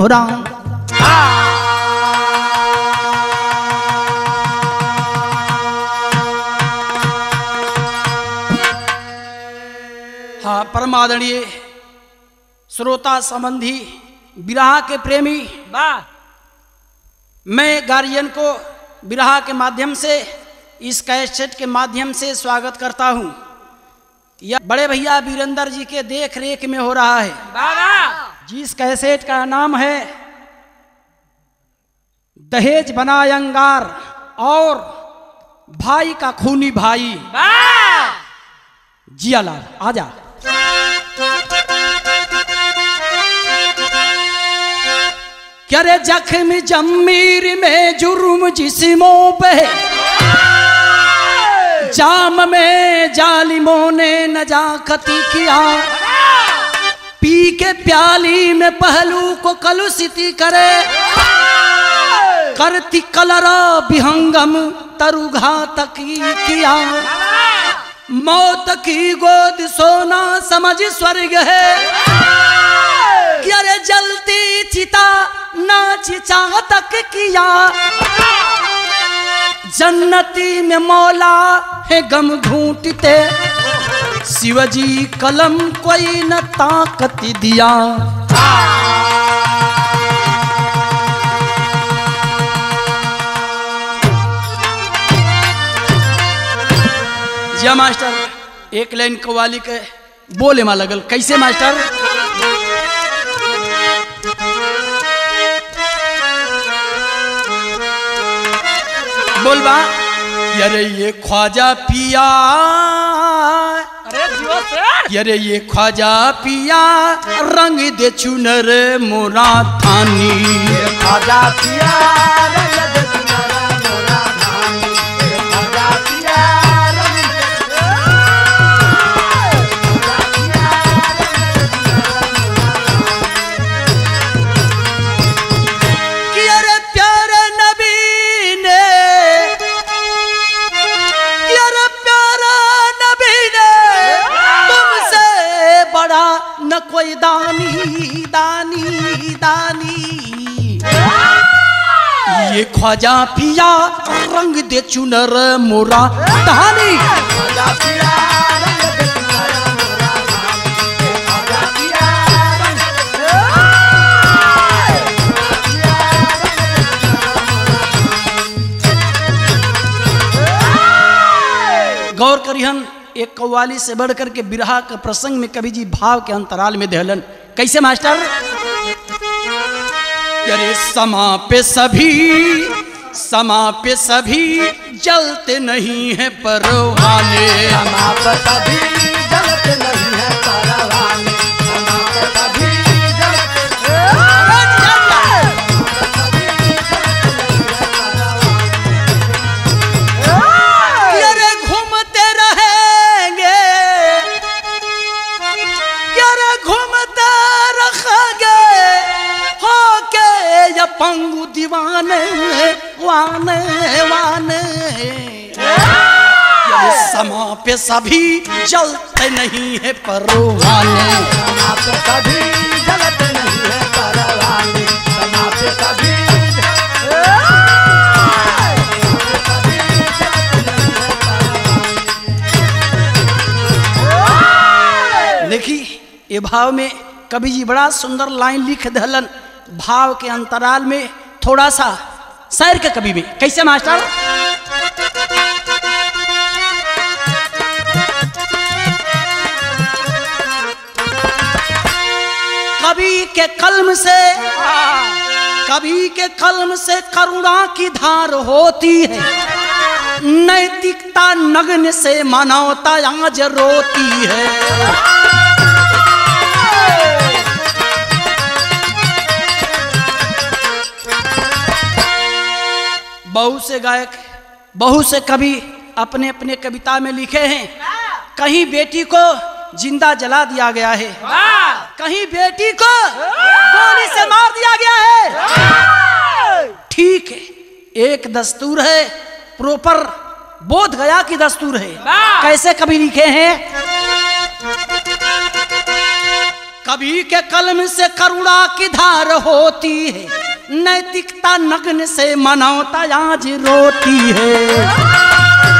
राम हाँ परमादरणीय श्रोता संबंधी विराह के प्रेमी वाह मैं गार्जियन को विराह के माध्यम से इस कैसेट के माध्यम से स्वागत करता हूँ यह बड़े भैया वीरेंद्र जी के देख रेख में हो रहा है वाह जिस कैसेट का नाम है दहेज बनाए अंगार और भाई का खूनी भाई वाह जियालाल आजा क्या रे जख्म जमीर में जुर्म जिस्मों पे जाम में जालिमों ने नजाकती किया पी के प्याली में पहलू को कलुषित करे करती कलरा विहंगम तरुघा तक किया मौत की गोद सोना समझ स्वर्ग है कि अरे जलती चिता नाच चाह तक किया जन्नती में मौला है गम घूटते शिवजी कलम कोई न ताकत दिया जय मास्टर एक लाइन कवाली के बोले मा लगल कैसे मास्टर बोलबा अरे ये ख्वाजा पिया अरे जियो सर अरे ये ख्वाजा पिया रंग दे चुनर मोरा थानी खाजा पिया रंग दे तुम्हारा मोरा धानी ए खाजा पिया रंग दे कि अरे प्यारे नबी ने कि अरे प्यारा नबी ने तुमसे बड़ा न कोई दानी दानी दानी ये ख्वाजा पिया रंग दे चुनर मोरा दानी खाजा पिया रंग दे तुम्हारा मोरा धानी ए खाजा पिया रंग दे गौर करिहन एक कव्वाली से बढ़ करके बिरहा के प्रसंग में कवि जी भाव के अंतराल में देहलन कैसे मास्टर अरे समा पे सभी समा पे सभी जलते नहीं है परवाने समाप कभी जलत नहीं है परवाने समाप कभी जलत कि अरे घूमते रहेंगे कि अरे घूमते रखेंगे हो के ये पंगु दीवाने वाने वाने ये समा पे सभी जलते नहीं है परवाने समाप कभी जलत नहीं है परवाने समाप कभी देखी ये भाव में कवि जी बड़ा सुंदर लाइन लिख दहलन भाव के अंतराल में थोड़ा सा शहर के कवि में कैसे मास्टर कवि के कलम से कवि के कलम से करुणा की धार होती है नैतिकता नग्न से मानवता आज रोती है बहुत से गायक बहुत से कवि अपने अपने कविता में लिखे हैं कहीं बेटी को जिंदा जला दिया गया है कहीं बेटी को गोली से मार दिया गया है ठीक है एक दस्तूर है प्रॉपर बोध गया की दस्तूर है वाह! कैसे कभी लिखे हैं कवि के कलम से करुणा की धार होती है नैतिकता नग्न से मनौता आज रोती है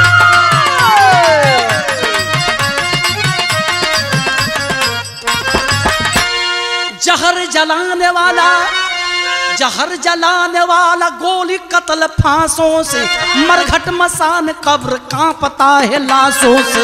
जहर जलाने वाला जहर जलाने वाला गोली कत्ल फांसों से मरघट मसान कब्र कांपता है लाशों से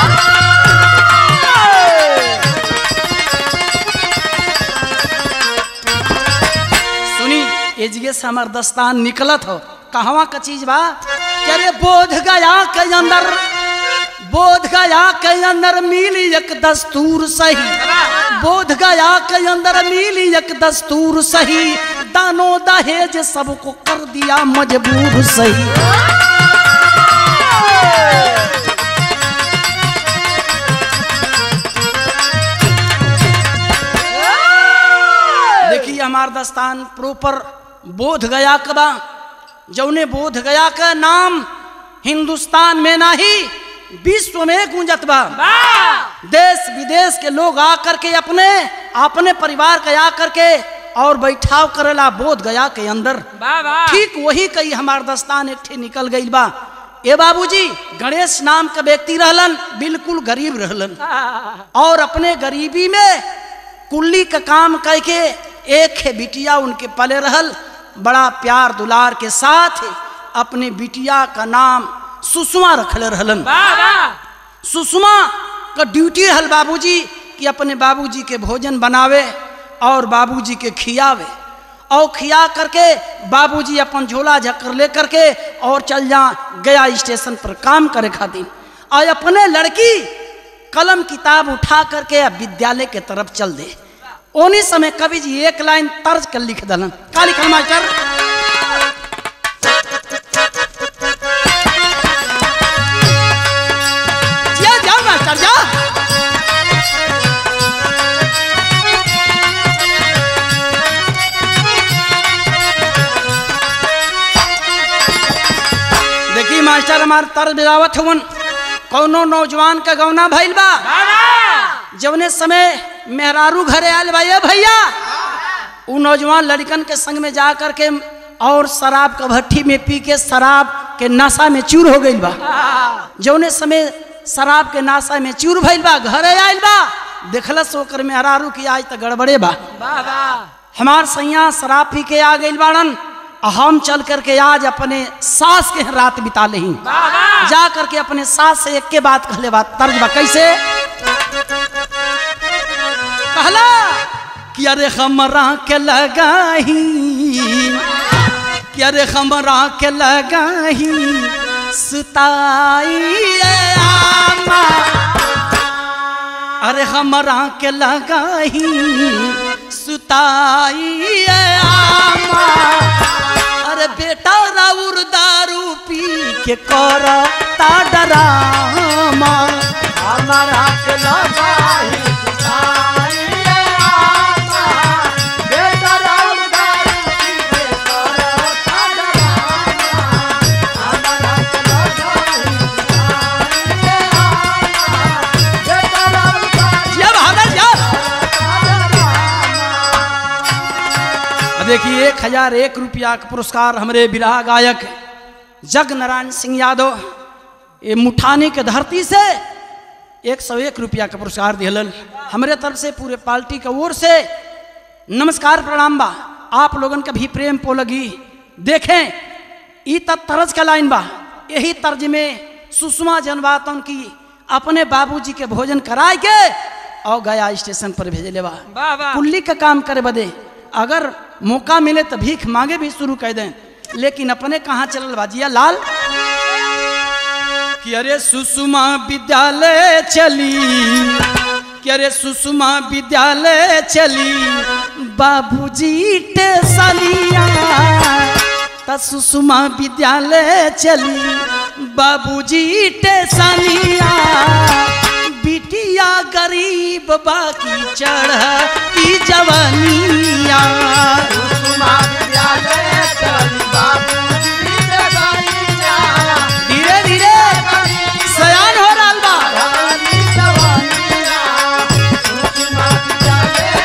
सुनी एजिए से हमार दस्तान निकलत हो कहवा का चीज बा क्या रे बोध गया के अंदर बोध गया के अंदर मिली एक दस्तूर सही बोध गया के अंदर मिली एक दस्तूर सही दानो दहेज सबको कर दिया मजबूर सही देखिए हमार दस्तान प्रॉपर बोध गया कबा जौने बोध गया का नाम हिंदुस्तान में नहीं विश्व में गूंजत बा देश विदेश के लोग आकर के अपने अपने परिवार के आकर के और बैठाव करेला बोध गया के अंदर ठीक वही कई हमार दस्तान एक ठे निकल गई बा ए बाबूजी गणेश नाम का व्यक्ति रहलन बिल्कुल गरीब रहलन और अपने गरीबी में कुल्ली का काम करके एक है बिटिया उनके पले रहल बड़ा प्यार दुलार के साथ अपने बिटिया का नाम सुषमा रखले रहलन सुषमा का ड्यूटी रहल बाबूजी कि अपने बाबूजी के भोजन बनावे और बाबूजी के खियावे और खिया करके बाबूजी अपन झोला झक्कर ले करके और चल जा गया स्टेशन पर काम करे खातिर और अपने लड़की कलम किताब उठा करके विद्यालय के तरफ चल दे ओनी समय कवि जी एक लाइन तर्ज कर लिख दलन का लिखल मास्टर जा जाओ मास्टर जा देखी मास्टर हमार तर्ज बिरावत हुवन कौनो नौजवान का गौना भइल बा जवने समय मेहरारू घरे आयल बा ये भैया उ नौजवान लड़कन के संग में जा कर के और शराब का भट्टी में पी के शराब के नशा में चूर हो गई बा जौने समय शराब के नशा में चूर भइल बा घरे आयल बा देखलस ओकर मेहरारू की आज तक गड़बड़े बा हमार सैया शराब पी के आ गई बाड़न आ हम चल करके आज अपने सास के यहाँ रात बिता लही जा करके अपने सास से एक के बात कहले बात तर्ज बा कैसे कहला कि अरे हमरा के लगाही कि अरे हमरा के लगाही सुताई आमा अरे हमरा के लगाही सुताई आमा अरे बेटा राउर दारू पी के कर ता डरामा हमारा के लगाई सुताई रे आमा, बेटा राउर दारू पी के करता डरामा। हमारा के लगाई सुताई रे आमा, बेटा राउर दारू जब हमें जब करता अब देखिए एक हजार एक रुपया का पुरस्कार हमारे विराह गायक जग नारायण सिंह यादव ये मुठानी के धरती से एक सौ एक रुपया का पुरस्कार दिहलन हमारे तरफ से पूरे पार्टी का ओर से नमस्कार प्रणाम बा आप लोगन का भी प्रेम पो लगी देखें ई तब तरज का लाइन बा यही तर्ज में सुषमा जनबातन की अपने बाबूजी के भोजन कराए के और गया स्टेशन पर भेजले बा कुल्ली का काम करे बदे अगर मौका मिले तो भीख मांगे भी शुरू कर दें लेकिन अपने कहाँ चलल बाजिया लाल कि अरे सुषमा विद्यालय चली कि अरे सुषमा विद्यालय चली बाबूजी टेसलिया त सुषमा विद्यालय चली बाबूजी टेसलिया बिटिया गरीब बाकी चढ़ की जवानिया सुषमा विद्यालय चली बाबूजी के गैया, धीरे धीरे सयान हो रहा बा रानी जवानिया। सुषमा विद्यालय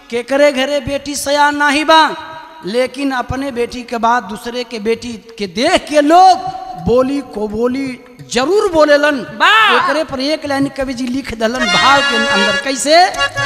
केकरे घरे बेटी सयान नाही बा लेकिन अपने बेटी के बाद दूसरे के बेटी के देख के लोग बोली को बोली जरूर बोलेलन बा। एकरे पर एक लाइन कवि जी लिख दलन भाव के अंदर कैसे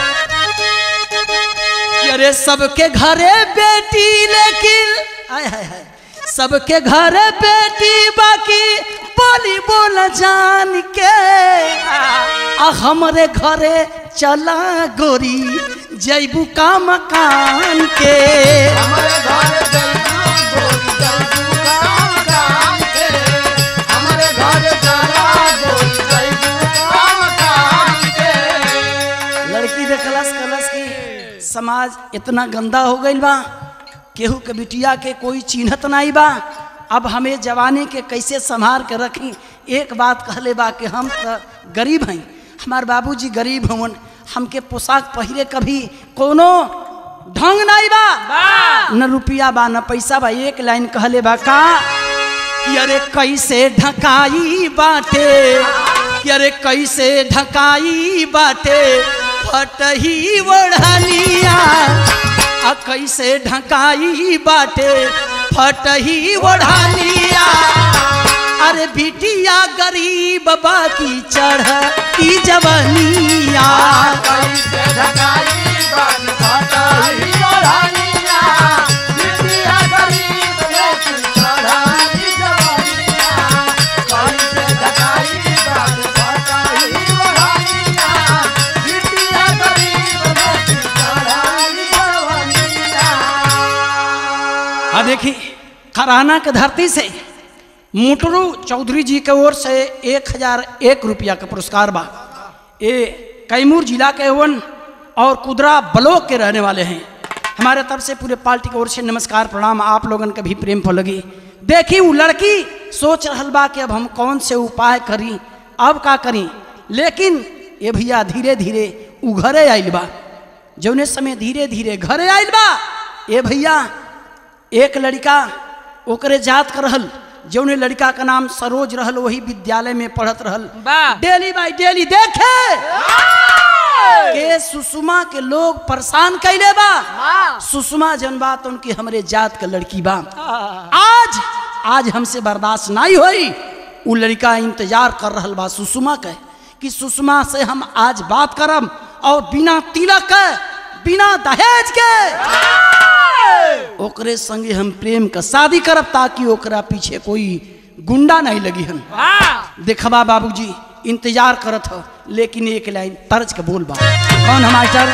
कि अरे सबके घरे बेटी लेकिन आय हाय हाय सबके घरे बेटी बाकी बोली बोल जान के आ हमरे घरे चला गोरी जैबू का मकान के हमारे घर जैतू गोरी जैतू काम काम के हमारे घर जरा गोरी जैतू काम काम के लड़की दे कलश कलश की समाज इतना गंदा हो गईल बा केहू के बिटिया के कोई चिन्हत नहीं बा अब हमें जवानी के कैसे संभाल के रखी एक बात कहले बा कि हम तो गरीब हैं हमार बाबूजी गरीब हवन हमके पोशाक पहिरे कभी कोनो ढंग नहीं बा न रुपया बा न पैसा बा एक लाइन कहले बा का कि अरे कैसे ढकाई बाटे कि अरे कैसे ढकाई बाटे फटही ओढ़निया आ कैसे ढकाई बाटे फटही ओढ़निया अरे बिटिया गरीब बाकी चढ़ की जवनिया कैसे ढकाई बन फटाई ओढ़निया बिटिया गरीब लेकिन चढ़ाई जवानिया कैसे ढकाई बन फटाई ओढ़निया बिटिया गरीब लेकिन चढ़ाई जवानिया हाँ देखी खराना के धरती से मुटरू चौधरी जी के ओर से एक हजार एक रुपया का पुरस्कार बा ये कैमूर जिला के वन और कुदरा ब्लॉक के रहने वाले हैं हमारे तरफ से पूरे पार्टी की ओर से नमस्कार प्रणाम आप लोगन के भी प्रेम फल लगी देखी वो लड़की सोच रहल बा कि अब हम कौन से उपाय करी अब का करी लेकिन ये भैया धीरे धीरे उ घरे आइल बा जौने समय धीरे धीरे घरे आइल बा ये भैया एक लड़का ओकरे जात कर रहल जौने लड़का का नाम सरोज रहल वही विद्यालय में पढ़त रहल वाह। डेली बाई डेली देखे के सुषमा के लोग परेशान कैले बा सुषमा जन बात उनकी हमरे जात का लड़की बा आज आज हमसे बर्दाश्त नहीं होई उ लड़का इंतजार कर रहल बा सुषमा के कि सुषमा से हम आज बात करब और बिना तिलक के बिना दहेज के ओकरे संगे हम प्रेम का शादी करब ताकि ओकरा पीछे कोई गुंडा नहीं लगी हम देखबा बाबूजी इंतजार करत हो लेकिन एक लाइन तर्ज के बोल बा कौन है मास्टर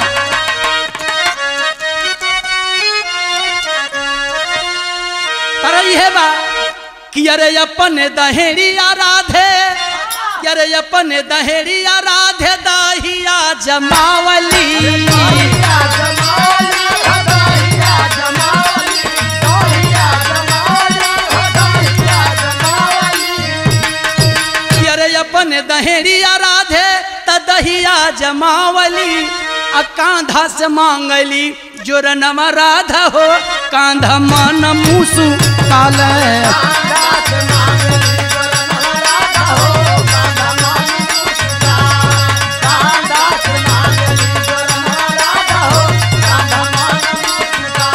तरई है बा कि अरे अपन दहेड़ी आराधे कि अरे अपन दहेड़ी आराधे दाहिया जमावली दहिया जमावली हो दहिया जमावली दहिया जमावली हो दहिया जमावली कि अरे अपन दहेड़िया राधे त दहिया जमावली आ कांधा से मांगली जोर नम राधा हो कांधा मन मुसु काले दास मांगली गरन राधा हो कांधा मांगली मुस्का दास मांगली गरन राधा हो कांधा मांगली मुस्का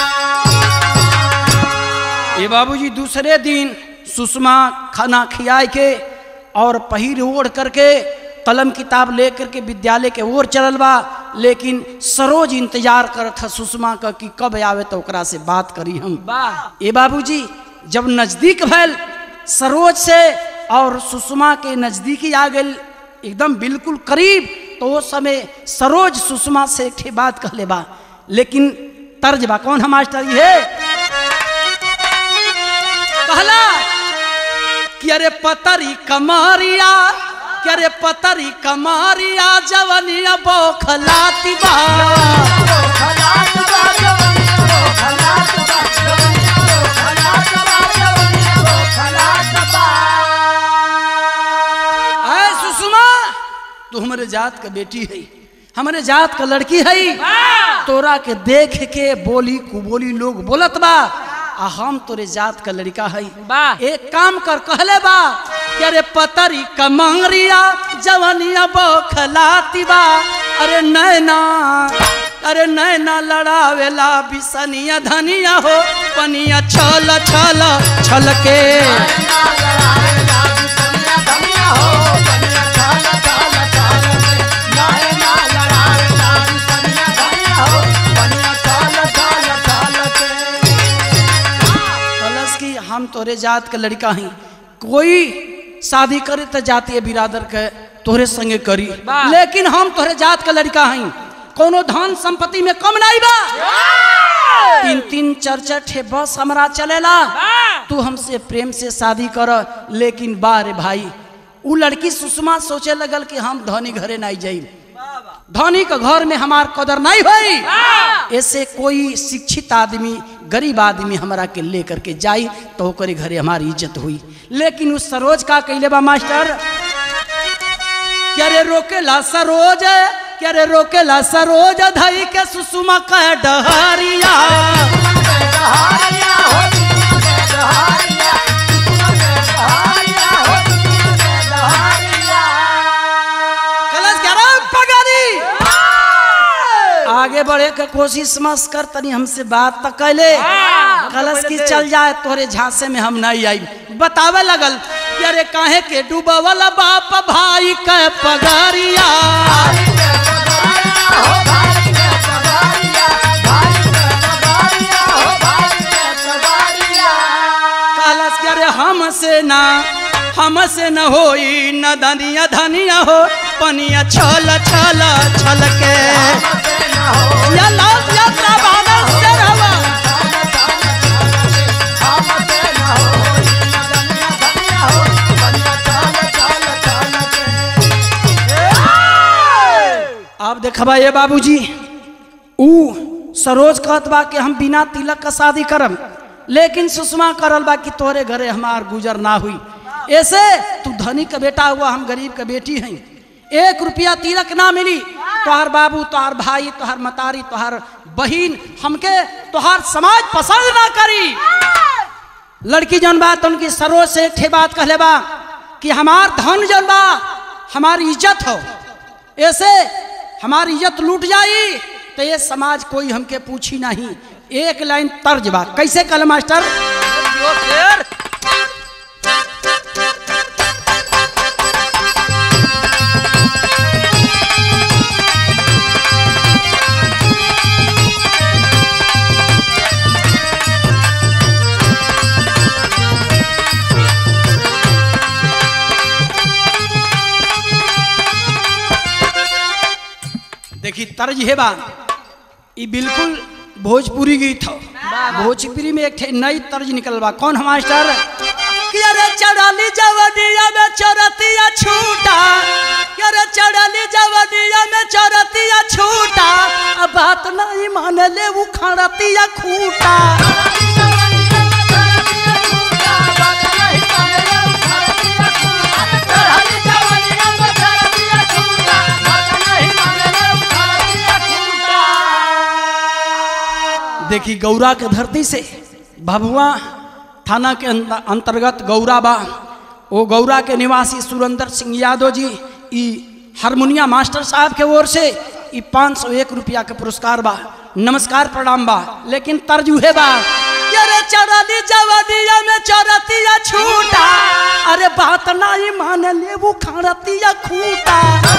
ये बाबूजी दूसरे दिन सुषमा खाना खियाए के और पहिर ओढ़ करके कलम किताब ले करके विद्यालय के ओर चलल बा लेकिन सरोज इंतजार करत था सुषमा का कि कब आवे तो ओकरा से बात करी हम ए बाबूजी जब नजदीक भैल सरोज से और सुषमा के नजदीकी आ गई एकदम बिल्कुल करीब तो वो समय सरोज सुषमा से एक ठे बात कहले बा लेकिन तर्ज बा कौन है मास्टर ये कहला कि अरे पतरी कमारिया कि अरे पतरी कमारिया जवनिया बौखलाती बा खलात बा जवनिया हो खलात बा जवनिया हो खलात बा जवनिया हो खलात बा ऐ सुषमा तू हमारे जात का बेटी है हमारे जात का लड़की है तोरा के देख के बोली कुबोली लोग बोलत बा आ हम तोरे जात का लड़का है वाह। एक काम कर कहले बा कि अरे पतरी कमंगरिया जवनिया बौखलाती बा अरे नैना अरे नैना लड़ावेला बिसनिया धनिया हो पनिया छल छल छल के कलश की हम तोरे जात के लड़का ही कोई शादी करे तो जातीय बिरादर के तोरे संगे करी वाह। लेकिन हम तोरे जात के लड़का हई कोनो धन संपत्ति में कम नहीं बा तीन तीन चार चार ठे बस हमरा चलेला तू हमसे प्रेम से शादी कर लेकिन बारे भाई उ लड़की सुषमा सोचे लगल कि हम धनी घरे नहीं जाई धनी के घर में हमार कदर नहीं भई ऐसे कोई शिक्षित आदमी गरीब आदमी हमरा के लेकर के जाई तो ओकरे घरे हमारी इज्जत हुई लेकिन उस सरोज का कैले बा मास्टर क्या रे रोकेला सरोज क्या रे रोकेला सरोज धई के सुषमा का डहरिया कलश क्या रे पगारी आगे बढ़े के कोशिश मस कर तनी हमसे बात तक कैले कलश की चल जाए तोरे झांसे में हम नहीं आई बतावे लगल कि अरे काहे के डूबवल बाप भाई के पगारिया कलश के अरे हमसे ना हमसे न होई न धनिया धनिया हो पनिया छल छल छल के या लाल यात्रा बादल से रवा आप देखबा ये बाबूजी ऊ सरोज कहत बा कि हम बिना तिलक का शादी करम लेकिन सुषमा करल बा कि तोरे घरे हमार गुजर ना हुई ऐसे तू धनी का बेटा हुआ हम गरीब का बेटी हैं एक रुपया तिलक ना मिली तोहार बाबू तोहार भाई तोहार मतारी तोहार बहिन हमके तोहार समाज पसंद ना करी लड़की जौन बा तो उनकी सरोज से ठे बात कहले बा कि हमार धन जौन बा हमारी इज्जत हो ऐसे हमारी इज्जत लूट जाई तो ये समाज कोई हमके पूछी नहीं एक लाइन तर्ज बा कैसे कल मास्टर देखी तर्ज है बा ई बिल्कुल भोजपुरी गीत हो भोजपुरी में एक ठे नई तर्ज निकल बा कौन है मास्टर कि अरे चढ़ाली जवनिया में चरतिया छूटा कि अरे चढ़ाली जवनिया में चरतिया छूटा अब बात नहीं मान ले उखाड़तिया खूटा देखी गौरा के धरती से भभुआ थाना के अंत- अंतर्गत गौरा बा वो गौरा के निवासी सुरेंद्र सिंह यादव जी ई हारमोनिया मास्टर साहब के ओर से ई पाँच सौ एक रुपया के पुरस्कार बा नमस्कार प्रणाम बा लेकिन तर्ज उहे बा कि अरे चढ़ली जवनिया में चरतिया छूटा अरे बात नहीं मान ले वो खाड़तिया खूटा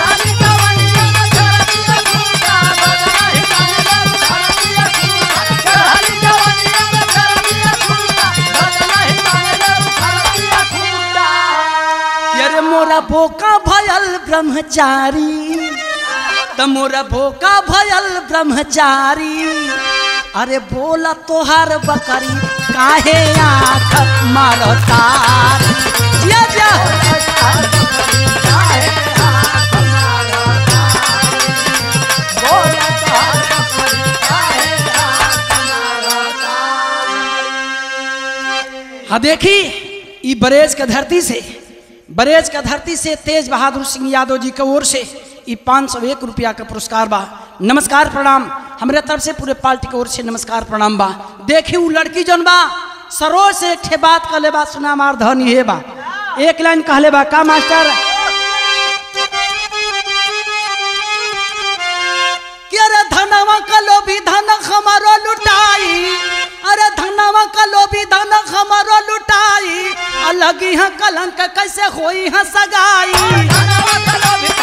कि अरे मोरा बोका भयल ब्रह्मचारी त मोरा बोका भयल ब्रह्मचारी अरे बोला तोहार बकरी काहे आँख मारता जिया जिया हाँ देखी ई बरेज के धरती से बरेज के धरती से तेज बहादुर सिंह यादव जी के ओर से ई पाँच सौ एक रुपया का पुरस्कार बा नमस्कार प्रणाम हमरे तरफ से पूरे पार्टी के ओर से नमस्कार प्रणाम बा देखी उ लड़की जौन बा सरोज से एक ठे बात कहले बा सुना मार धन ये बा एक लाइन कहले बा का मास्टर कि अरे धनवा का जवन हमारो लुटाई अलगी है कलंक कैसे होई है सगाई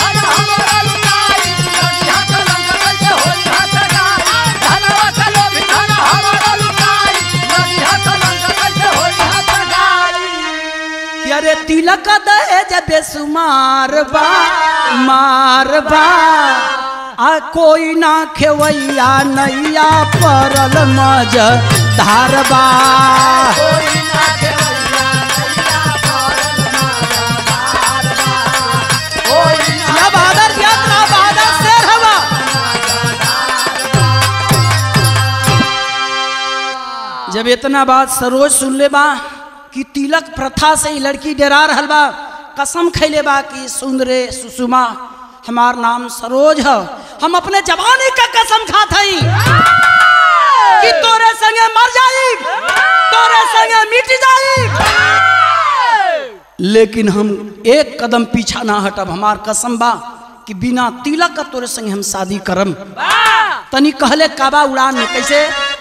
कि अरे तिलक दहेज बेसुमार बा मार बा आ कोई ना खेवैया नैया परल मज धारबा या बहादुर यात्रा बहादुर शेर हवा जब इतना बात सरोज सुन ले बा कि तिलक प्रथा से ही लड़की डरा रहल बा कसम खैले बा कि सुंदरे सुषुमा हमार नाम सरोज है हम अपने जवानी का कसम खात हई कि तोरे संगे मर जाई तोरे संगे मिट जाई लेकिन हम एक कदम पीछा ना हटब हमार कसम बा कि बिना तिलक का तोरे संगे हम शादी करम तनी कहले काबा उड़ान में कैसे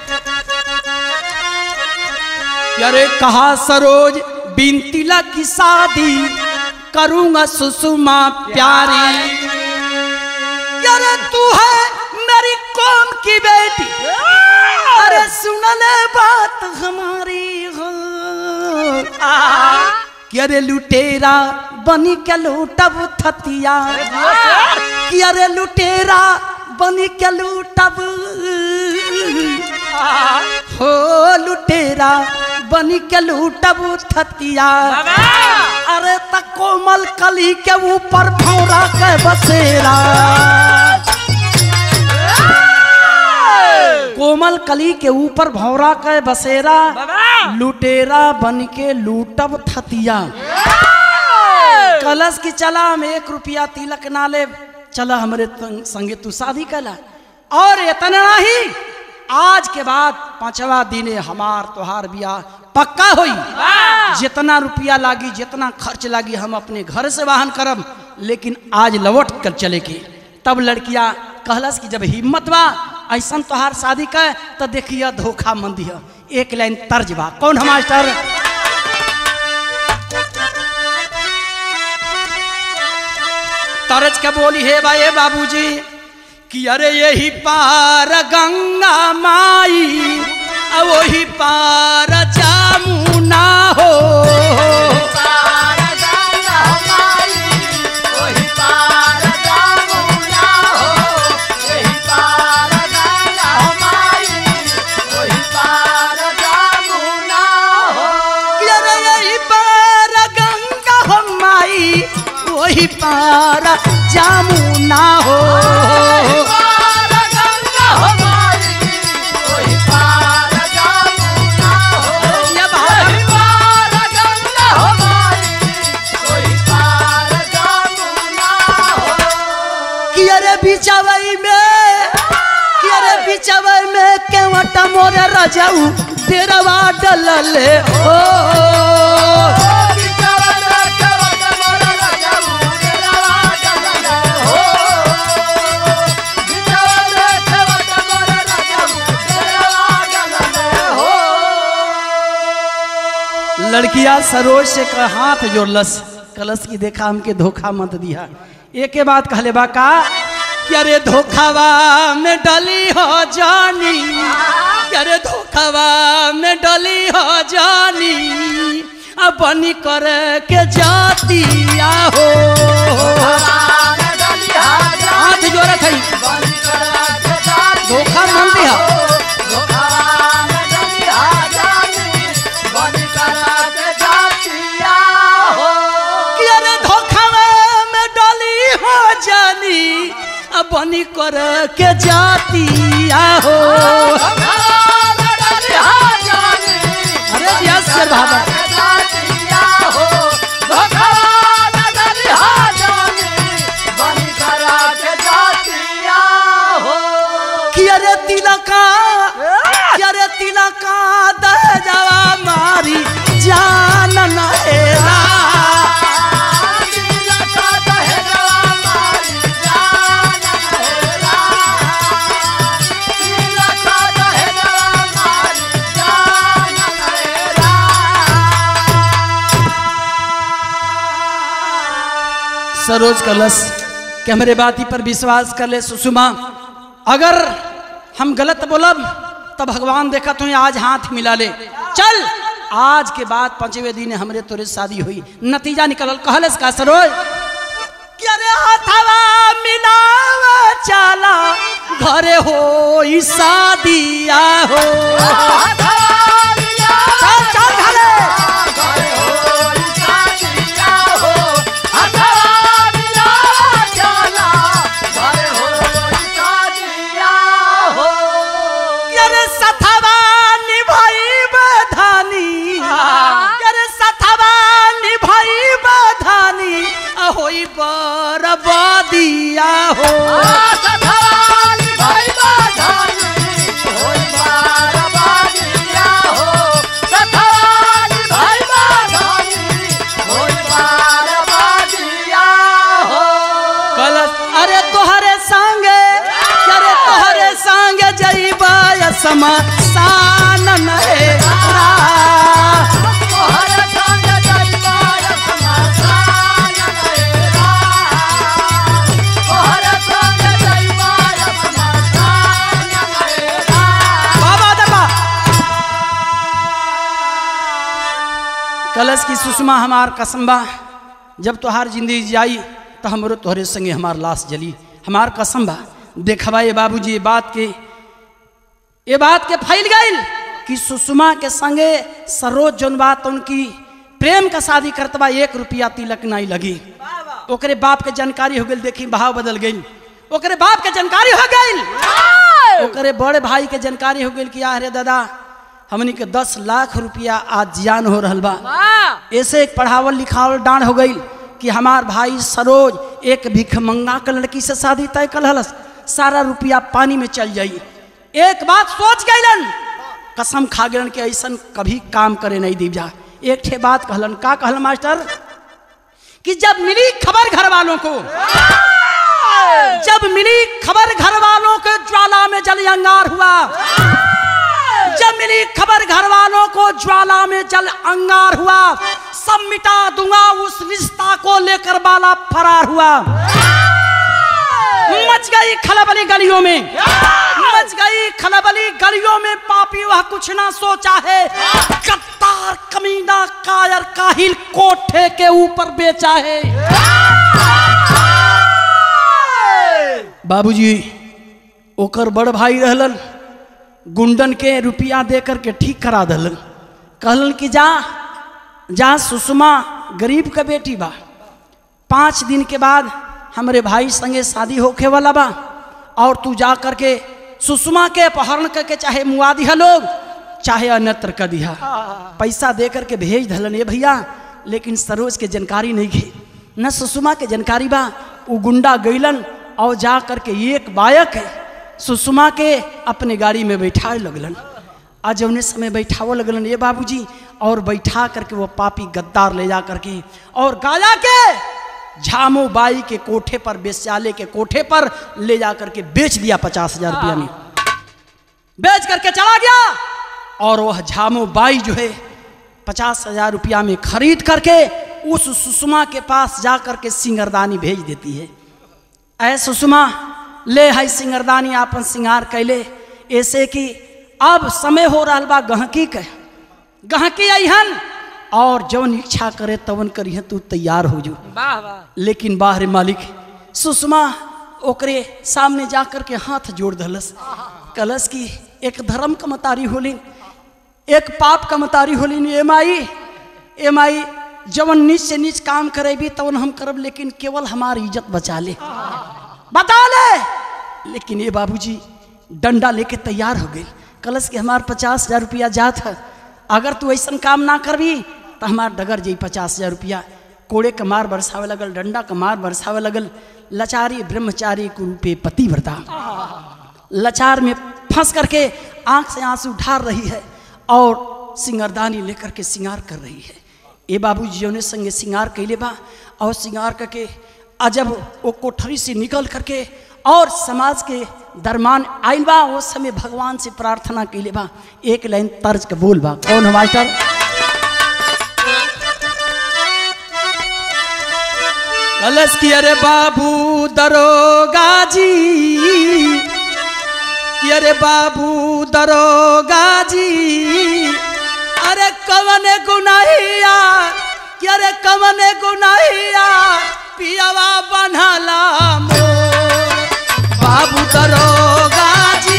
अरे कहा सरोज बिन तिलक की शादी करूंगा सुषुमा प्यारी अरे तू है मेरी कौम की बेटी अरे सुन ले बात हमारी हो कि अरे लुटेरा बनी के लूटब थतिया कि अरे लुटेरा बनी के लूटब हो लुटेरा बनी के लूटब थतिया अरे त कोमल कली के ऊपर भौरा के बसेरा कोमल कली के ऊपर भौरा के बसेरा लुटेरा बन के लूटब थतिया कलश की चला हम एक रुपया तिलक ना ले चला हमरे तंग- संगे तू शादी कला और इतना ही आज के बाद पांचवा दिने हमार तोहार बियाह पक्का होई जितना रुपया लागी जितना खर्च लागी हम अपने घर से वाहन करब लेकिन आज लौट कर चले के तब लड़किया कहलस कि जब हिम्मत बा ऐसन तोहार शादी का तो देखिए धोखा मंदी है एक लाइन तर्ज बा कौन है मास्टर तरज के बोली हे बा ये बाबूजी कि अरे यही पार गंगा माई आ वही पार जामुना हो कि अरे यही पार गंगा हो माई वही पार जामुना हो ये बात कि अरे बिचवई में कि अरे बिचवई में केवट मोरे रजाऊ डेरवा डलले ओ लड़किया सरोज से का हाथ जोड़लस कलश की देखा हमके धोखा मत दिया एक के बाद कहले बा का कि अरे धोखावा में डली हो जानी कि अरे धोखावा में डली हो जानी अब बनी कर के जाती हो हाथ जोड़त है धोखा मन दिया कि अरे धोखावा में डली हो जानी अब बनी कर के जाती हो अरे दिया शेर बहादुर कि अरे तिलका कि अरे तिलका दह जावा मारी जान नहेरा सरोज कलश कि हमरे बाती पर विश्वास कर ले सुषमा अगर हम गलत बोलब तो भगवान देखा तुम्हें आज हाथ मिला ले चल आज के बाद पांचवे दिन हमरे तोरे शादी हुई नतीजा निकलल कहलस का सरोज कि अरे हाथवा मिलावा चला घरे हो शादिया हो चल चल घरे अरे सथवा निभाई बधानी अरे सथवा निभाई बधानी होई बरबादिया हो कलश अरे तोहरे संगे अरे तोहरे संगे जईबा समसान नहेरा बाबा दबा कलश की सुषमा हमार कसम बा जब तोहार जिंदगी जाई तो हमरो तोहरे संगे हमार लाश जली हमार कसम बा देखबा ये बाबूजी ये बात के ये बात के फैल गई कि सुषमा के संगे सरोज जौन बात उनकी प्रेम का शादी करतबा एक रुपया तिलक नहीं लगी ओकरे बाप के जानकारी हो गई देखी भाव बदल गई ओकरे बाप के जानकारी हो गई ओकरे बड़े भाई के जानकारी हो गई कि अरे दादा हमनी के दस लाख रुपया आज जियान हो रहल बा ऐसे एक पढ़ावल लिखावल डांड हो गई कि हमार भाई सरोज एक भिखमंगा के लड़की से शादी तय कल हलस सारा रुपया पानी में चल जाई एक बात सोच गईलन कसम खा गलन कि ऐसन कभी काम करे नहीं दी जा एक ठे बात कहलन का कहलन मास्टर कि जब मिली खबर घर वालों को जब मिली खबर घर वालों के ज्वाला में जल अंगार हुआ जब मिली खबर घर वालों को ज्वाला में जल अंगार हुआ सब मिटा दूंगा उस रिश्ता को लेकर बाला फरार हुआ मच गई खलबली गलियों में मच गई खलबली गलियों में पापी वह कुछ ना सोचा है कत्तार कमीना कायर काहिल कोठे के ऊपर बेचा है बाबूजी ओकर बड़ भाई रहलन गुंडन के रुपया दे करके ठीक करा दलन कहलन कि जा जा सुषमा गरीब का बेटी बा पाँच दिन के बाद हमरे भाई संगे शादी होखे वाला बा और तू जा करके सुषमा के अपहरण करके चाहे मुआ दिया लोग चाहे अन्यत्र कर दिया पैसा दे करके भेज धलन ये भैया लेकिन सरोज के जानकारी नहीं घी न सुषमा के जानकारी बा उ गुंडा गईलन और जा करके एक बायक सुषमा के अपने गाड़ी में बैठा लगलन आज जौने समय बैठावो लगलन ये बाबूजी और बैठा करके वो पापी गद्दार ले जा करके और गाया के झामू बाई के कोठे पर बेस्याले के कोठे पर ले जा करके बेच दिया पचास हजार रुपया में बेच करके चला गया और वह झामू बाई जो है पचास हजार रुपया में खरीद करके उस सुषमा के पास जा करके सिंगरदानी भेज देती है ऐ सुषमा ले है सिंगरदानी आपन सिंगार कैले ऐसे कि अब समय हो रहा बा गहकी के गहकी अहन और जवन इच्छा करे तवन करिए तू तैयार हो जो वाह वाह लेकिन बाहर मालिक सुषमा ओकरे सामने जा कर के हाथ जोड़ दलस कलस की एक धर्म का मतारी होलिन एक पाप का मतारी होलिन ए माई ए माई जवन नीच से नीच काम करेबी तवन हम करब लेकिन केवल हमारी इज्जत बचा ले बता ले लेकिन ये बाबूजी डंडा लेके तैयार हो गई कलश के हमार पचास हजार रुपया जात है अगर तू ऐसा काम ना करबी तो हमार डगर जाई पचास हजार रुपया कोड़े का मार बरसावे लगल डंडा का मार बरसावे लगल लचारी ब्रह्मचारी कुरूपे पतिव्रता लचार में फंस करके आंख से आंसू ढार रही है और सिंगारदानी लेकर के सिंगार कर रही है ए बाबू जी ने संगे सिंगार कैले बा और सिंगार करके अजब वो कोठरी से निकल करके और समाज के दरमान आइल बा उस समय भगवान से प्रार्थना कैले बा एक लाइन तर्ज के बोल बा कौन है मास्टर कलश की अरे बाबू दरोगा जी कि अरे बाबू दरोगा जी अरे कवन गुनाहिया कि अरे कवन गुनाहिया पियावा बनला मोर बाबू दरोगा जी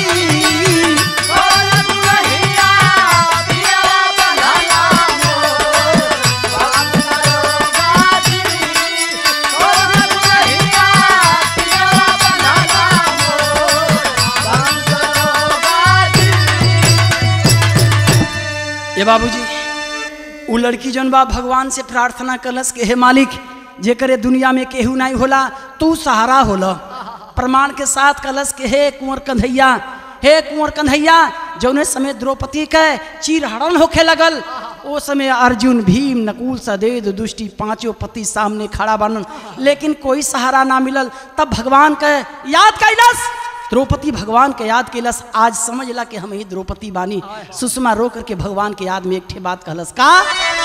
ये बाबूजी उ लड़की जौन बा भगवान से प्रार्थना कलस के हे मालिक जेकरे दुनिया में केहू नहीं होला तू सहारा होला प्रमाण के साथ कलश के हे कुंवर कन्हैया हे कुंवर कन्हैया जौने समय द्रौपदी के चीर हरण होखे लगल ओ समय अर्जुन भीम नकुल सदेव दुष्टि पांचों पति सामने खड़ा बनन लेकिन कोई सहारा ना मिलल तब भगवान के याद कैलस द्रौपदी भगवान के याद कैलस आज समझ ला कि हम ही द्रौपदी बानी सुषमा रो करके भगवान के याद में एक ठे बात कहलस का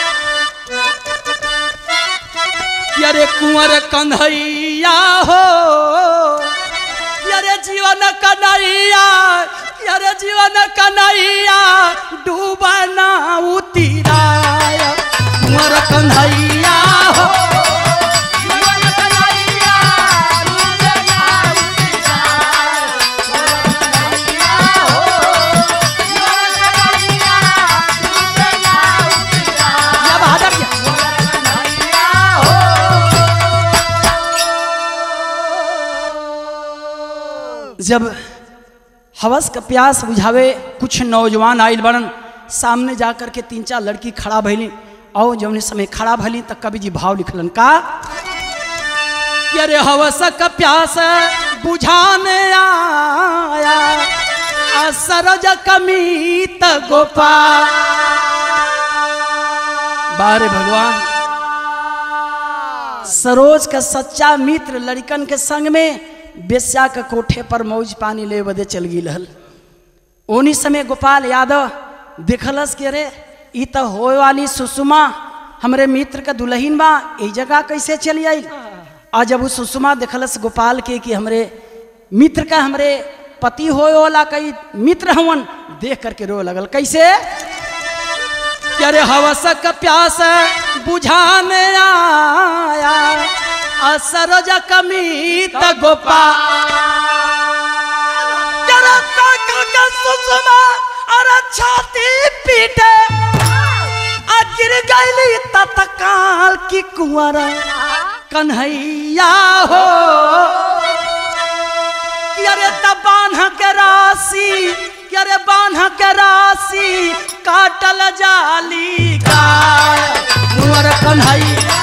कि अरे कुंवर कन्हैया हो कि अरे जीवन कन्हैया कि अरे जीवन कन्हैया डूबना उतिराय कुंवर कन्हैया हो या बहादुर या। जब हवस का प्यास बुझावे कुछ नौजवान आइल बनन सामने जा कर के तीन चार लड़की खड़ा भइली और जौने समय खड़ा भइली तब कवि जी भाव लिखलन का कि अरे हवस का प्यास बुझाने आया असरज कमीत गोपाल बारे भगवान सरोज का सच्चा मित्र लड़कन के संग में बेस्या के कोठे पर मौज पानी ले बदे चल गई रहल ओनी समय गोपाल यादव देखलस के रे ई तो होए वाली सुषमा हमरे मित्र का दुल्हन बा ई जगह कैसे चली आई आ जब वो सुषमा देखलस गोपाल के कि हमरे मित्र का हमरे पति होए वाला कई मित्र हवन देख करके रो लगल कैसे कि अरे हवस का प्यास बुझाने आया असरज कमीत गोपा जरा तक के सुषमा अरे छाती पीटे आ गिर गईली तत्काल की कुंवर कन्हैया हो कि अरे तब बान्ह के राशि कि अरे बान्ह के राशि काटल जाली गाय कुंवर कन्हैया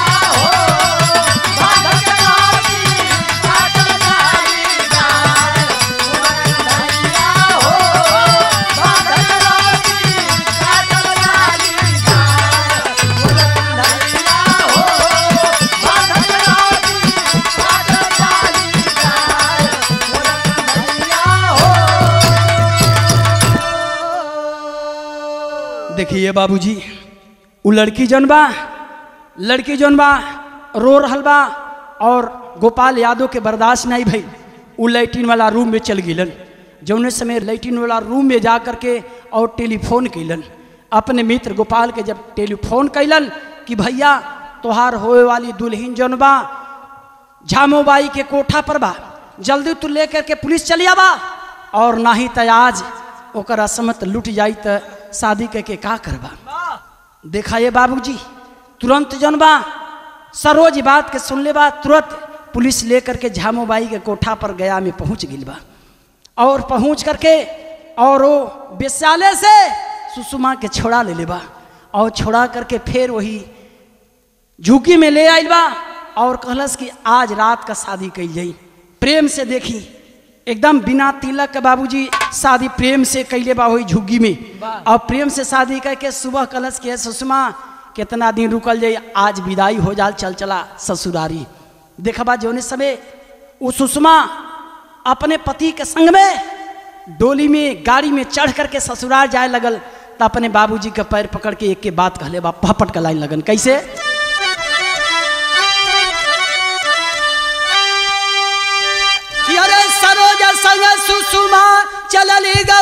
देखिए बाबूजी उ लड़की जौन बा लड़की जौन बा रो रहल बा और गोपाल यादव के बर्दाश्त नहीं भई उ लैट्रिन वाला रूम में चल गिलन जौने समय लैट्रिन वाला रूम में जा करके और टेलीफोन कैलन अपने मित्र गोपाल के जब टेलीफोन कैलन कि भैया तोहार होए वाली दुल्हन जौन बा झामोबाई के कोठा पर बा जल्दी तू लेकर के पुलिस चली आबा और ना ही त आज ओकर असमत लुट जाई त शादी करके का करबा देखा ये बाबूजी तुरंत जौन बा सरोज बात के सुन ले बा तुरंत पुलिस लेकर के झामोबाई के कोठा पर गया में पहुंच गई बा और पहुंच करके और वो बेस्यालय से सुषमा के छोड़ा ले ले बा और छोड़ा करके फिर वही झुकी में ले आइल बा और कहलस कि आज रात का शादी कई जाई प्रेम से देखी एकदम बिना तिलक के बाबूजी शादी प्रेम से कैले बा हुई झुग्गी में और प्रेम से शादी करके सुबह कलश के सुषमा कितना दिन रुकल जाई आज विदाई हो जाल चल चला ससुरारी देखबा जोने समय वो सुषमा अपने पति के संग में डोली में गाड़ी में चढ़ करके ससुराल जाए लगल तो अपने बाबूजी के पैर पकड़ के एक के बात कहले बा पहपट का लाइन लगन कैसे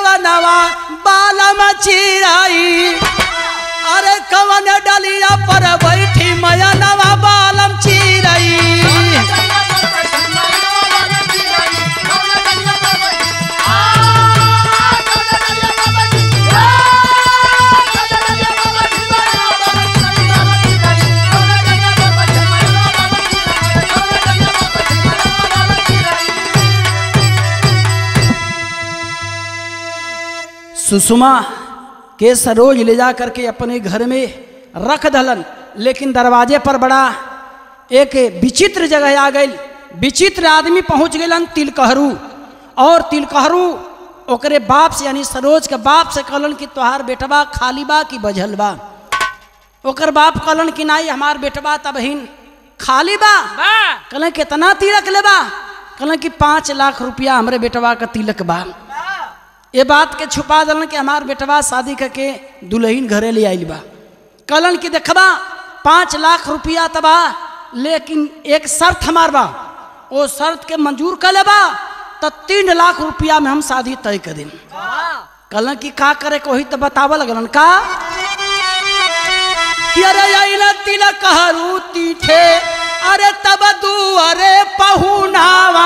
कवनवा बालम चिराई अरे कवन डलिया पर बैठी मयनवा बालम चिराई सुषमा के सरोज ले जा करके अपने घर में रख दलन लेकिन दरवाजे पर बड़ा एक विचित्र जगह आ गई विचित्र आदमी पहुंच गलन तिलकहरू और तिलकहरू ओकरे बाप से यानी सरोज के बाप से कहलन कि तोहार बेटवा खाली बा कि बझल बा ओकर बाप कहलन कि नहीं हमार बेटवा तबहीन खाली बा कहलन कितना तिलक लेबा कहलन कि पाँच लाख रुपया हमरे बेटवा का तिलक बा ये बात के छुपा दलन कि हमार बेटवा शादी करके दुल्हन घरे ले आइल बा कहलन कि देखबा पाँच लाख रुपया तबा लेकिन एक शर्त हमार बा वो शर्त के मंजूर कर लेबा तो तीन लाख रुपया में हम शादी तय कर दिन कहलन कि का करे को ही तो बतावा लगलन का कि अरे आइला तिलक हरू तीठे अरे तब दू अरे पहुनावा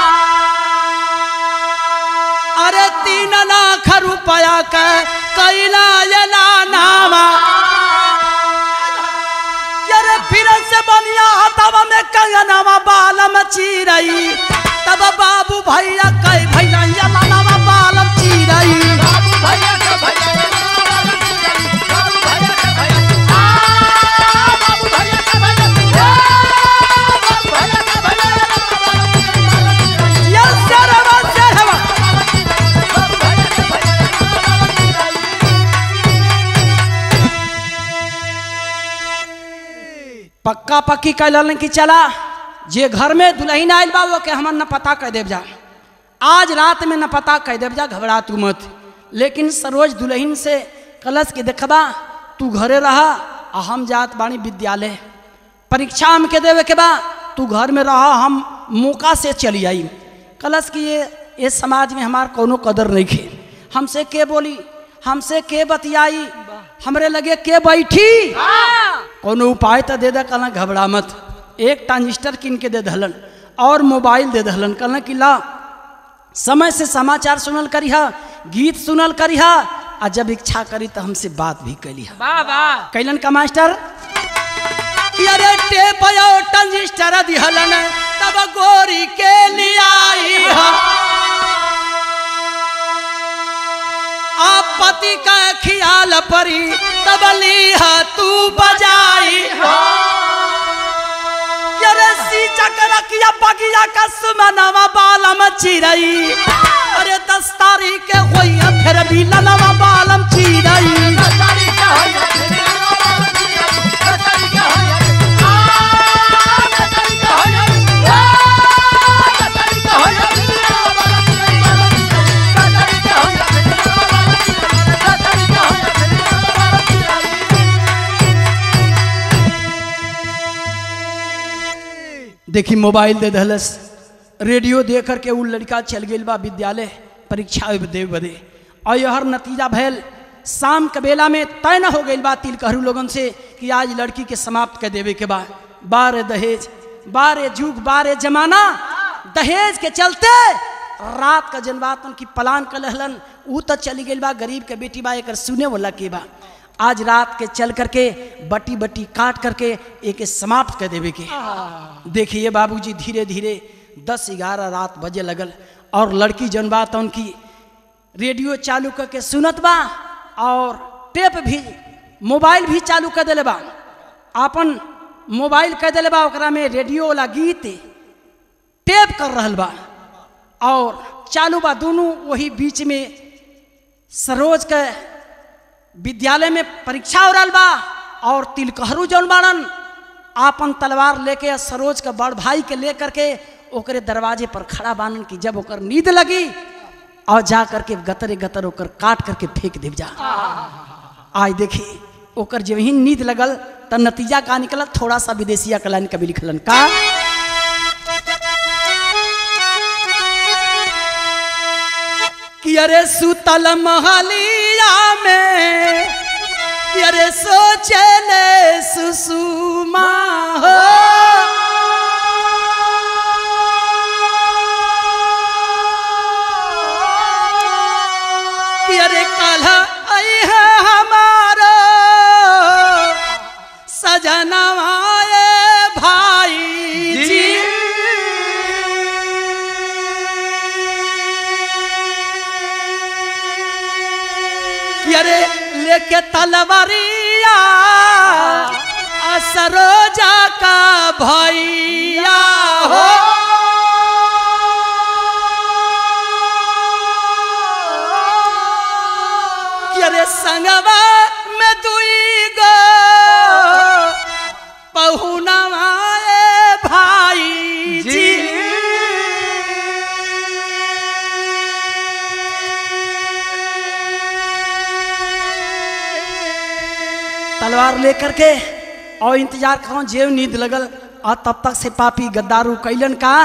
अरे तीन लाख रुपया के कैला यला नामा अरे फिर से बनिया हतवा में कंगनवा बालम चीरई तब बाबू भैया कई भैया यला नामा बालम चीरई ये सरवा सरवा पक्का पक्की कैलन कि चला जे घर में दुल्हन आयल बा वो के हमन न पता कह देव जा आज रात में न पता कह देव जा घबरा तू मत लेकिन सरोज दुल्हन से कलश के देखबा तू घरे रहा आ हम जात बानी विद्यालय परीक्षा हम के देवे के बा तू घर में रहा हम मौका से चली आई कलश की ये ये समाज में हमार कोनो कदर नहीं खे हमसे के बोली हमसे के बतियाई हमरे लगे के बैठी कोनो उपाय तो दे दे कहना घबरा मत एक ट्रांजिस्टर किन के दे दहलन और मोबाइल दे दहलन कहना कि ला समय से समाचार सुनल करिहा गीत सुनल करिहा आ जब इच्छा करी तो हमसे बात भी कैली कैलन का मास्टर कि अरे टेप और ट्रांजिस्टर दिहलन तब गोरी के लियाई हम आप पति का ख्याल परी तब लिहा तू बजाई अरे सी चक्र किया बगिया का सुमनवा बालम चिरई अरे दस तारीख के होई फिर भी लनवा बालम चिरई देखी मोबाइल दे दहलस रेडियो दे करके उ लड़का चल गई बा विद्यालय परीक्षा दे बदे और यहर नतीजा भैल शाम के बेला में तय न हो गई बा तिलकहरू लोगन से कि आज लड़की के समाप्त कर देवे के बा बारे दहेज बारे जुग बारे जमाना दहेज के चलते रात का जनबात उनकी पलान कर लहलन ऊ तो चली गई बा गरीब के बेटी बा एक सुने वाला के बा आज रात के चल करके बटी बटी काट करके एक समाप्त कर देवे के देखिए बाबूजी धीरे धीरे दस ग्यारह रात बजे लगल और लड़की जन बात उनकी रेडियो चालू करके सुनत बा और टेप भी मोबाइल भी चालू कर दिले बा आपन मोबाइल कर दिले बा ओकरा में रेडियो वाला गीत टेप कर रहल बा और चालू बा दोनों वही बीच में सरोज के विद्यालय में परीक्षा हो रहा बा और तिलकहरू जौन बाड़न आपन तलवार लेके सरोज के बड़ भाई के ले करके ओकरे दरवाजे पर खड़ा बानन की जब ओकर नींद लगी और जा करके गतरे गतर ओकर काट करके फेंक देव जा आज देखी ओकर जब ही नींद लगल त नतीजा का निकलल थोड़ा सा विदेशिया का लाइन कभी लिखलन का कि अरे सुतल महलिया में कि अरे सोचले सुषुमा हो कि अरे कल आई है हमारा सजनवाए भाई जी कि अरे लेके तलवारिया असरोजा का भैया हो कि अरे संगवा में दुई गो पहुनवाए भाई जी तलवार लेकर के और इंतजार करो जेव नींद लगल और तब तक से पापी गद्दारू कैलन का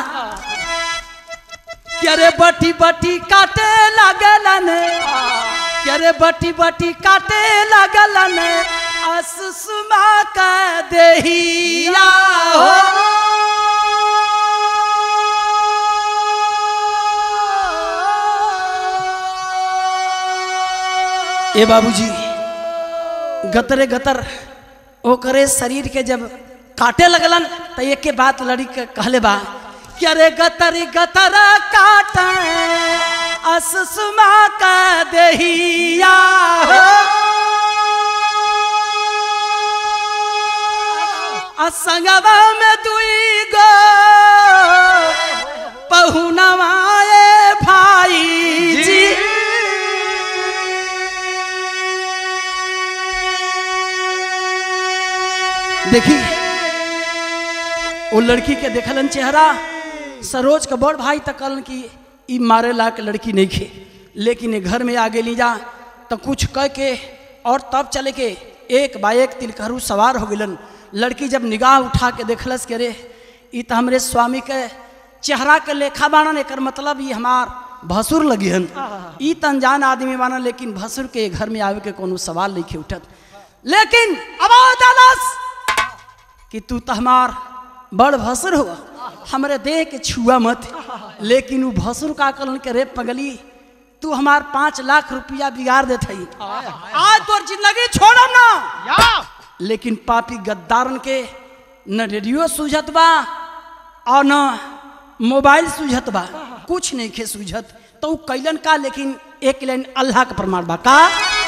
कि अरे बटी बटी काटे लगलन कि अरे बटी बटी काटे लगलन असुमा का देहिया हो ए बाबूजी गतरे गतर ओकरे शरीर के जब काटे लगलन तो एक के बात लड़ी के कहले बा कि अरे गतरी गतर काट असुमा का देहिया हो असंगवा में दुई गो पहुनवाए भाई जी देखी वो लड़की के देखलन चेहरा सरोज का बड़ भाई तक कहलन कि ई मारे ला के लड़की नहीं खे लेकिन ये घर में आ गेली जा तो कुछ कह के और तब चले के एक बा एक तिलकहरू सवार हो गेलन लड़की जब निगाह उठा के देखलस के रे ई तो हमरे स्वामी के चेहरा के लेखा बाणन एकर मतलब ई हमार भसुर लगी हन ई त अनजान आदमी बाना लेकिन भसुर के घर में आवे के कोनो सवाल नहीं खे उठत लेकिन आवाज आलस कि तू तो हमार बड़ भसुर हो हमरे देह के छुआ मत लेकिन वो भसुर का कलन के रे पगली तू हमार पाँच लाख रुपया बिगाड़ देत हई आज तोर जिंदगी छोड़म ना लेकिन पापी गद्दारन के न रेडियो सूझत बा और न मोबाइल सूझत बा कुछ नहीं खे सूझत तो उ कैलन का लेकिन एक लाइन अल्लाह का प्रमाण बा का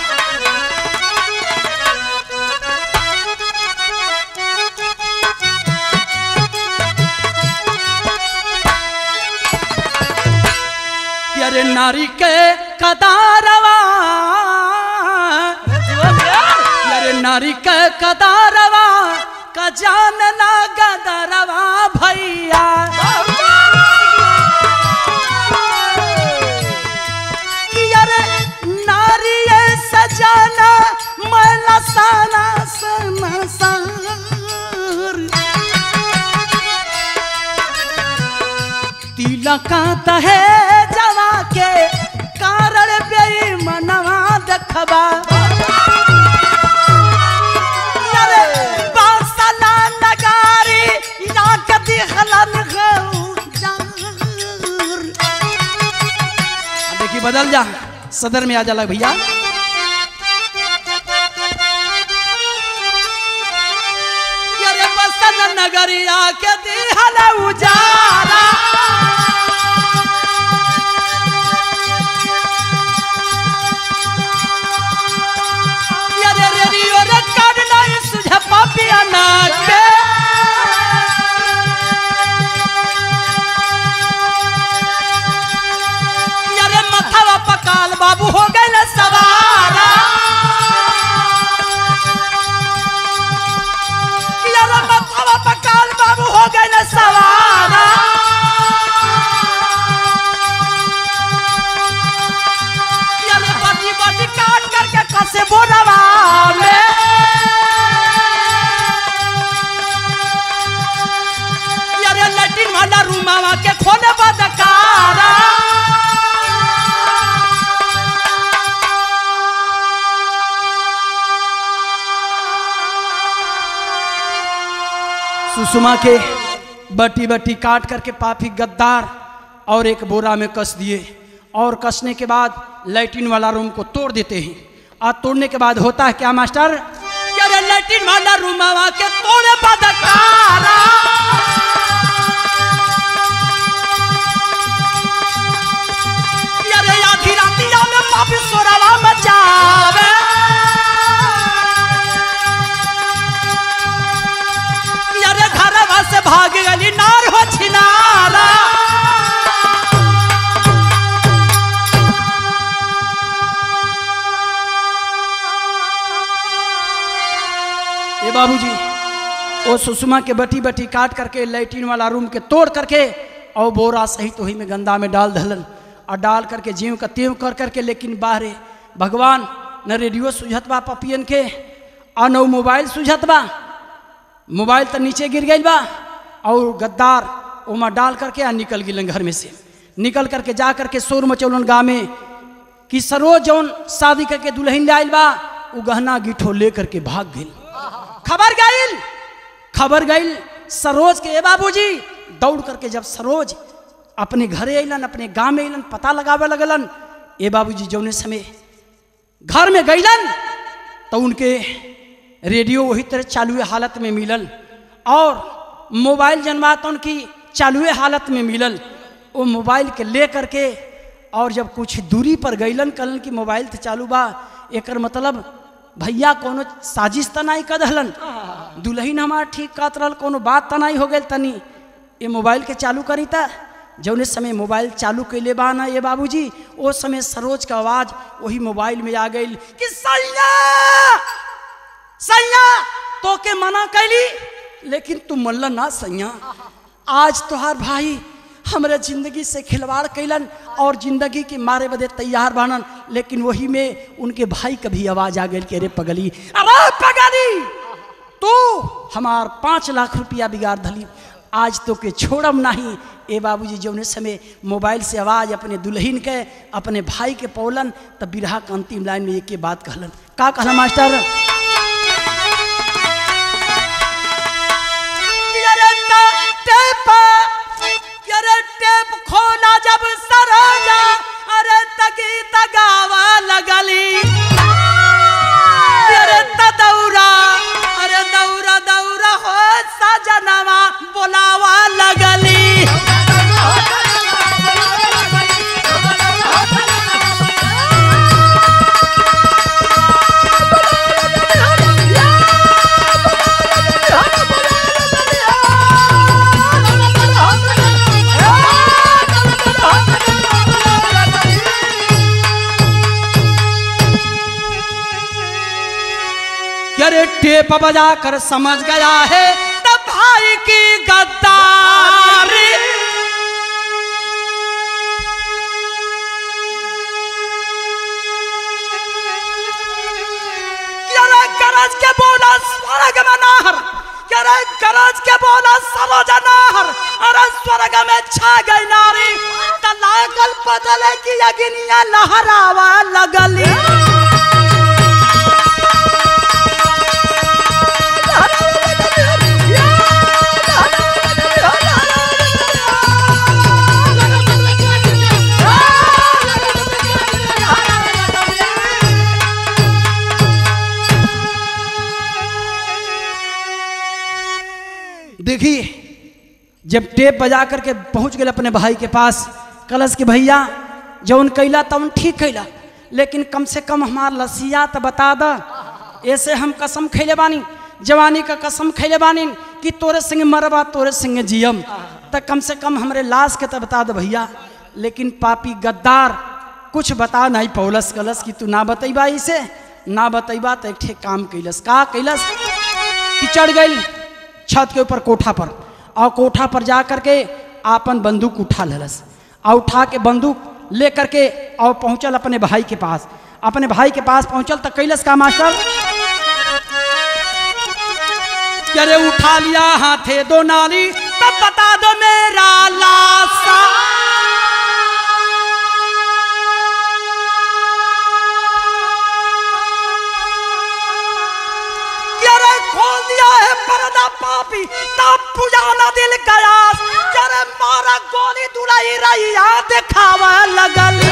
कि अरे नारी के कदारवा कि अरे नारी के कदारवा का जान ना गदरवा भैया कि अरे नारी ये सजाना मैला साना सना सार तिलका तहे जवा के कारण बेईमनवा देखबा अरे बासला नगारी या कदी हलन देखिए बदल जा सदर में आ जाला भैया अरे बसन नगरिया के दिहल उजाला अरे रेडियो रे काट नहीं सुझे पापिया नाच के अरे मथवा पकाल बाबू हो गए सवारा अरे मथवा पकाल बाबू हो गए सवारा सुषमा के बटी बटी काट करके पापी गद्दार और एक बोरा में कस दिए और कसने के बाद लैट्रिन वाला रूम को तोड़ देते हैं और तोड़ने के बाद होता है क्या मास्टर कि अरे लैट्रिन वाला रूम के तोड़े बदकारा कि अरे आधी रातिया में पापी सोरावा मचावे कि अरे घरवा से भाग गली नार हो छिनारा ए बाबूजी वो सुषमा के बटी बटी काट करके लैट्रिन वाला रूम के तोड़ करके और बोरा सहित वही में गंदा में डाल धलन और डाल करके जीव का तेव कर करके लेकिन बाहरे भगवान न रेडियो सुझत बा पपियन के और न मोबाइल सुझत बा मोबाइल तो नीचे गिर गई बा और गद्दार ओमा डाल करके आ निकल गिलन घर में से निकल करके जा करके शोर मचौलन गाँव में कि सरोज जौन शादी करके दुल्हन ले आइल बा उ गहना गिठो ले करके भाग गई खबर गईल खबर गईल सरोज के ए बाबूजी दौड़ करके जब सरोज अपने घरे अलन अपने गांव में अलन पता लगावे लगलन ए बाबूजी जौने समय घर में गईलन तो उनके रेडियो वही तरह चालू हालत में मिलल और मोबाइल जनवा तो उनकी चालू हालत में मिलल वो मोबाइल के ले करके और जब कुछ दूरी पर गईलन कलन कि मोबाइल तो चालू बा एकर मतलब भैया कोनो साजिश त नहीं कर दहलन दुल्हन हमार ठीक कहत रहल कोनो बात त नहीं हो गई तनी ये मोबाइल के चालू करी था जौने समय मोबाइल चालू कैले बा ना ये बाबूजी ओ समय सरोज का आवाज वही मोबाइल में आ गई कि सैया सैया तो के मना कैली लेकिन तू मल्ला ना सैया आज तोहार भाई हमरे जिंदगी से खिलवाड़ कैलन और जिंदगी के मारे बदे तैयार बनन लेकिन वही में उनके भाई का भी आवाज आ गई कि अरे पगली अरे पगली तू हमार पाँच लाख रुपया बिगाड़ धली आज तो के छोड़म नहीं ए बाबूजी जौने समय मोबाइल से आवाज अपने दुल्हन के अपने भाई के पौलन तब बिरहा के अंतिम लाइन में एक बात कहलन का कहला मास्टर अरे टा- टेप अरे टेप खोला जब सरोजा अरे तगी तगावा लगली अरे त दौरा अरे दौरा दौरा हो सजनवा बोलावा लगली कि अरे टेप बजा कर समझ गया है तब भाई की गद्दारी कि अरे गरज के बोला स्वर्ग में नाहर कि अरे गरज के बोला सरोज नाहर अरे स्वर्ग में छा गई नारी त लागल बदले की अग्निया लहरावा लगली देखिए जब टेप बजा करके पहुंच गए अपने भाई के पास कलश के भैया जौन कैला तौन ठीक कैला लेकिन कम से कम हमार लसिया तो बता द ऐसे हम कसम खैले बानी जवानी का कसम खैले बानी कि तोरे संग मरबा तोरे संग जियम त कम से कम हमरे लाश के तो बता दो भैया लेकिन पापी गद्दार कुछ बता नहीं पौलस कलस कि तू ना बतैबा इसे ना बतैबा तो एक ठे काम कैलस का कैलस कि चढ़ गई छत के ऊपर कोठा पर और कोठा पर जा करके आपन बंदूक उठा लेलस और उठा के बंदूक ले करके और पहुंचल अपने भाई के पास अपने भाई के पास पहुंचल तो कैलस का मास्टर कि अरे उठा लिया हाथे दो नाली तब बता दो मेरा लाशा कि अरे खोल दिया है पर्दा पा पापी तब पुजाना दिल गया जरे मारा गोली दुलाई रैया देखावा लगल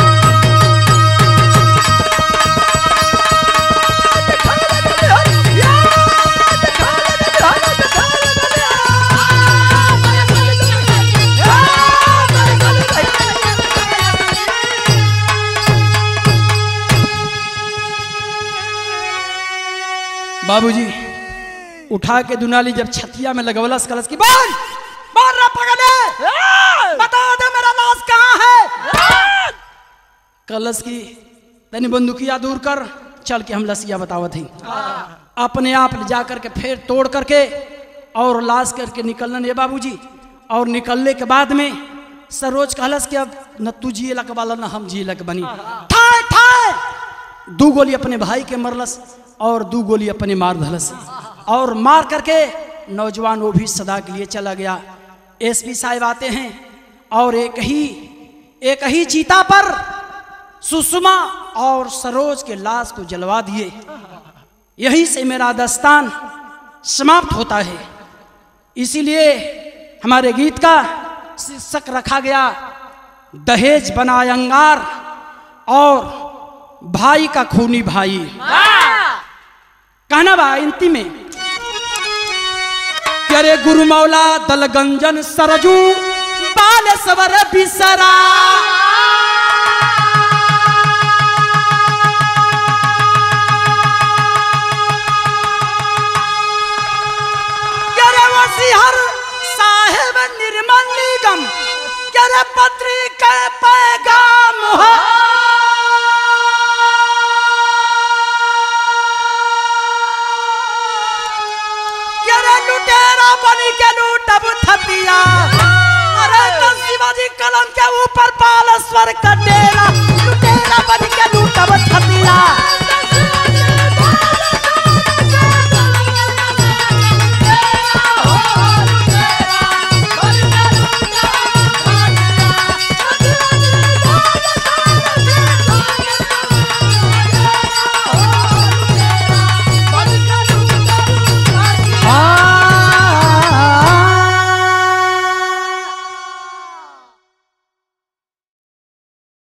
बाबूजी उठा के दुनाली जब छतिया में लगवलस कलस की बोल बोल रे पगले बता दे मेरा लाश कहाँ है कलश की तनी बंदूकिया दूर कर चल के हम लसिया बतावत ही अपने आप ले जा करके फिर तोड़ करके और लाश करके निकलने ये बाबूजी और निकलने के बाद में सरोज कहलस कि अब न तू जिए लक वाला न हम जिए लक बनी ठाए ठाए दू गोली अपने भाई के मरलस और दू गोली अपने मार धलस और मार करके नौजवान वो भी सदा के लिए चला गया एसपी साहब आते हैं और एक ही एक ही चीता पर सुषमा और सरोज के लाश को जलवा दिए यहीं से मेरा दस्तान समाप्त होता है इसीलिए हमारे गीत का शीर्षक रखा गया दहेज बना अंगार और भाई का खूनी भाई कहना बा इंती में करे गुरु मौला दलगंजन सरजू बाल सवर बिसरा करे वसीहर साहेब निर्मल निगम करे पत्रिका पैगाम हो करे लुटेरा बनी के लूटब थतिया अरे तो शिवाजी कलम के ऊपर बालेश्वर का डेरा लुटेरा